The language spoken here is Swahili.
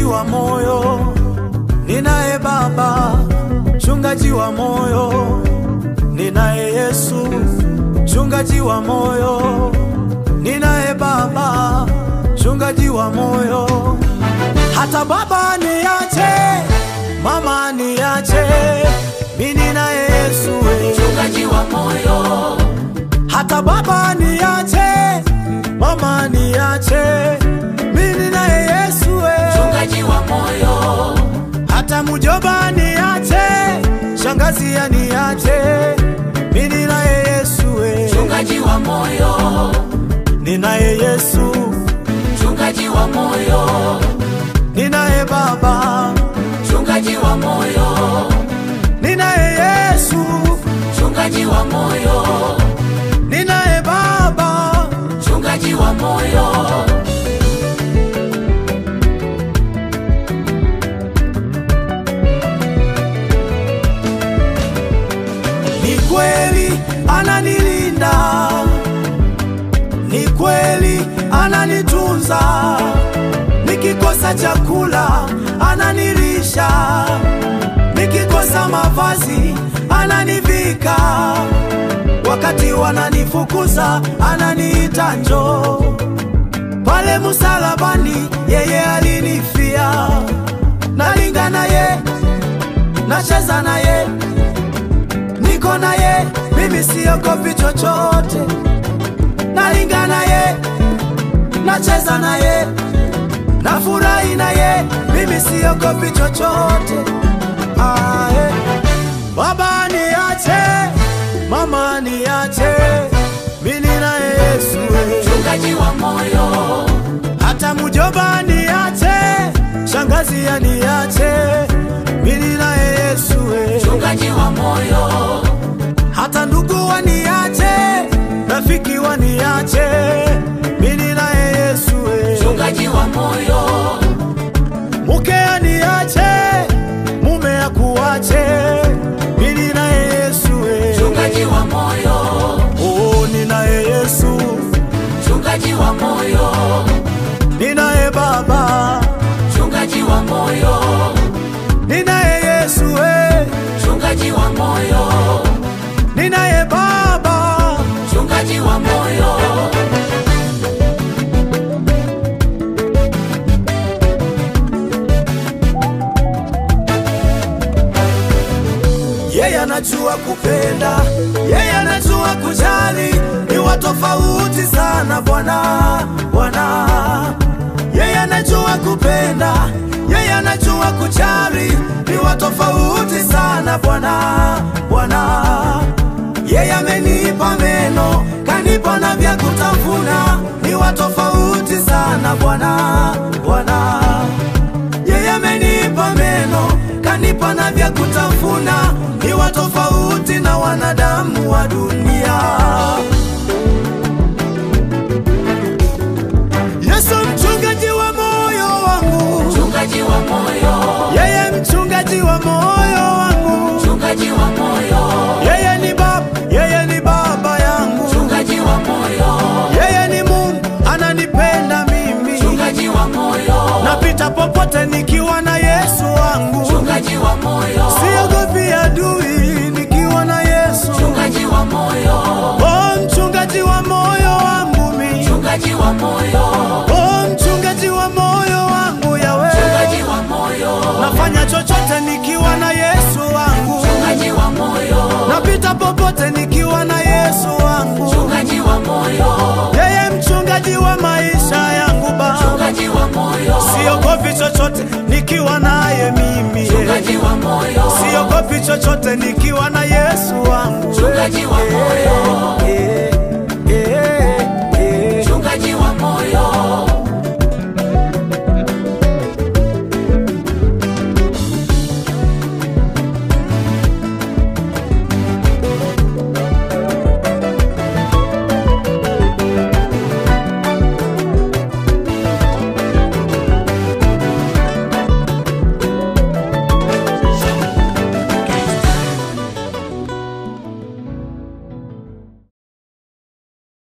wa moyo, ninaye Baba mchungaji wa moyo, ninaye Yesu mchungaji wa moyo, ninaye Baba mchungaji wa moyo. Hata baba niache, mama niache, mimi ninaye Yesu we. mchungaji wa moyo, Hata baba niache, mama niache, mimi ninaye Yesu we. mchungaji wa moyo, Hata mujoba niache, shangazi aniache, mimi ninaye Yesu we. mchungaji wa moyo, Ninaye Yesu, mchungaji wa moyo, ninaye Baba, mchungaji wa moyo, ninaye Yesu, mchungaji wa moyo, ninaye Baba, mchungaji wa moyo, ni kweli ananilinda, ni kweli ananitunza, nikikosa chakula ananilisha, nikikosa mavazi ananivika, wakati wananifukuza ananiita njoo pale msalabani, yeye alinifia, nalinga naye, nacheza naye niko naye, mimi siogopi chochote, nalinga naye, nacheza naye, nafurahi naye, mimi siogopi chochote. Ae. Baba niache, mama niache, mimi naye Yesu we. mchungaji wa moyo, hata mujoba niache, shangazi aniache, mimi naye Yesu we. mchungaji wa moyo, hata ndugu waniache, rafiki waniache, mimi naye Yesu we. mchungaji wa moyo, Mke aniache, mume akuache, mimi naye Yesu we. mchungaji wa moyo, Oh, ninaye Yesu, mchungaji wa moyo, ninaye Baba, mchungaji wa moyo, ninaye Yesu we. mchungaji wa moyo, ninaye Baba, mchungaji wa moyo, yeye anajua kupenda, yeye anajua kujali, ni wa tofauti sana Bwana, Bwana. Yeye anajua kupenda, yeye anajua kujali, ni wa tofauti sana Bwana, Bwana. Yeye amenipa meno, kanipa na vya kutafuna, ni wa tofauti sana Bwana, Bwana. Yeye amenipa meno, kanipa na vya kutafuna, ni wa tofauti na wanadamu wa dunia. Yesu mchungaji wa moyo wangu, mchungaji wa moyo, yeye mchungaji wa moyo wangu, mchungaji wa moyo, yeye ni baba, yeye ni baba yangu, mchungaji wa moyo, yeye ni Mungu ananipenda mimi, mchungaji wa moyo, napita popote nikiwa na Yesu wangu. mchungaji wa moyo, Siogopi adui nikiwa na Yesu. mchungaji wa moyo, Oh, mchungaji wa moyo wangu mi. mchungaji wa moyo, Oh, mchungaji wa moyo wangu yawe. mchungaji wa moyo, Nafanya chochote nikiwa na Yesu wangu. mchungaji wa moyo, Napita popote nikiwa na Yesu wangu. mchungaji wa moyo, Yeye mchungaji wa maisha yangu Baba. mchungaji wa moyo, Siogopi chochote nikiwa naye mimi. mchungaji wa moyo, Siogopi chochote nikiwa na Yesu wangu. mchungaji wa moyo,